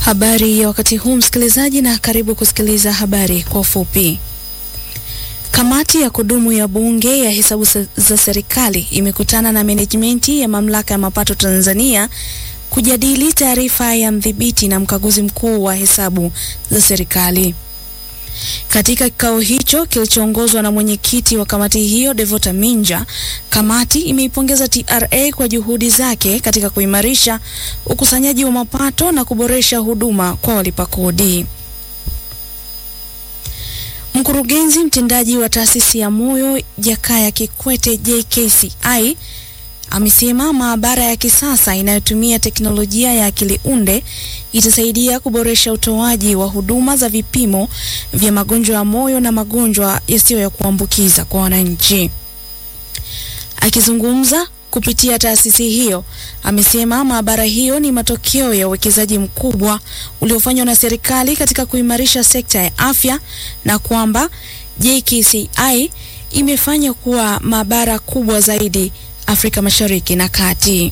Habari ya wakati huu msikilizaji, na karibu kusikiliza habari kwa ufupi. Kamati ya kudumu ya bunge ya hesabu za serikali imekutana na menejimenti ya mamlaka ya mapato Tanzania kujadili taarifa ya mdhibiti na mkaguzi mkuu wa hesabu za serikali. Katika kikao hicho kilichoongozwa na mwenyekiti wa kamati hiyo Devota Minja, kamati imeipongeza TRA kwa juhudi zake katika kuimarisha ukusanyaji wa mapato na kuboresha huduma kwa walipa kodi. Mkurugenzi mtendaji wa taasisi ya moyo Jakaya Kikwete JKCI amesema maabara ya kisasa inayotumia teknolojia ya akili unde itasaidia kuboresha utoaji wa huduma za vipimo vya magonjwa ya moyo na magonjwa yasiyo ya kuambukiza kwa wananchi. Akizungumza kupitia taasisi hiyo, amesema maabara hiyo ni matokeo ya uwekezaji mkubwa uliofanywa na serikali katika kuimarisha sekta ya afya na kwamba JKCI imefanya kuwa maabara kubwa zaidi Afrika Mashariki na Kati.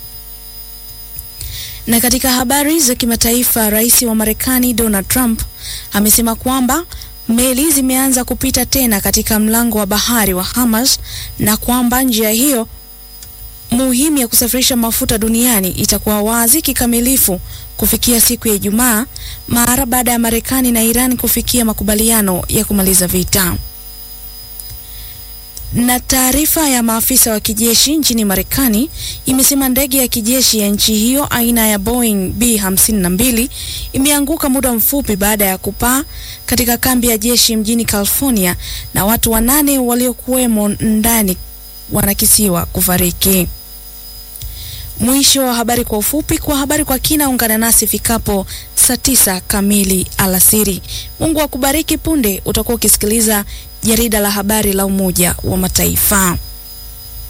Na katika habari za kimataifa, rais wa Marekani Donald Trump amesema kwamba meli zimeanza kupita tena katika mlango wa bahari wa Hormuz na kwamba njia hiyo muhimu ya kusafirisha mafuta duniani itakuwa wazi kikamilifu kufikia siku ya Ijumaa mara baada ya Marekani na Iran kufikia makubaliano ya kumaliza vita. Na taarifa ya maafisa wa kijeshi nchini Marekani imesema ndege ya kijeshi ya nchi hiyo aina ya Boeing B52 imeanguka muda mfupi baada ya kupaa katika kambi ya jeshi mjini California na watu wanane waliokuwemo ndani wanakisiwa kufariki. Mwisho wa habari kwa ufupi. Kwa habari kwa kina, ungana nasi fikapo saa tisa kamili alasiri. Mungu akubariki. Punde utakuwa ukisikiliza jarida la habari la Umoja wa Mataifa.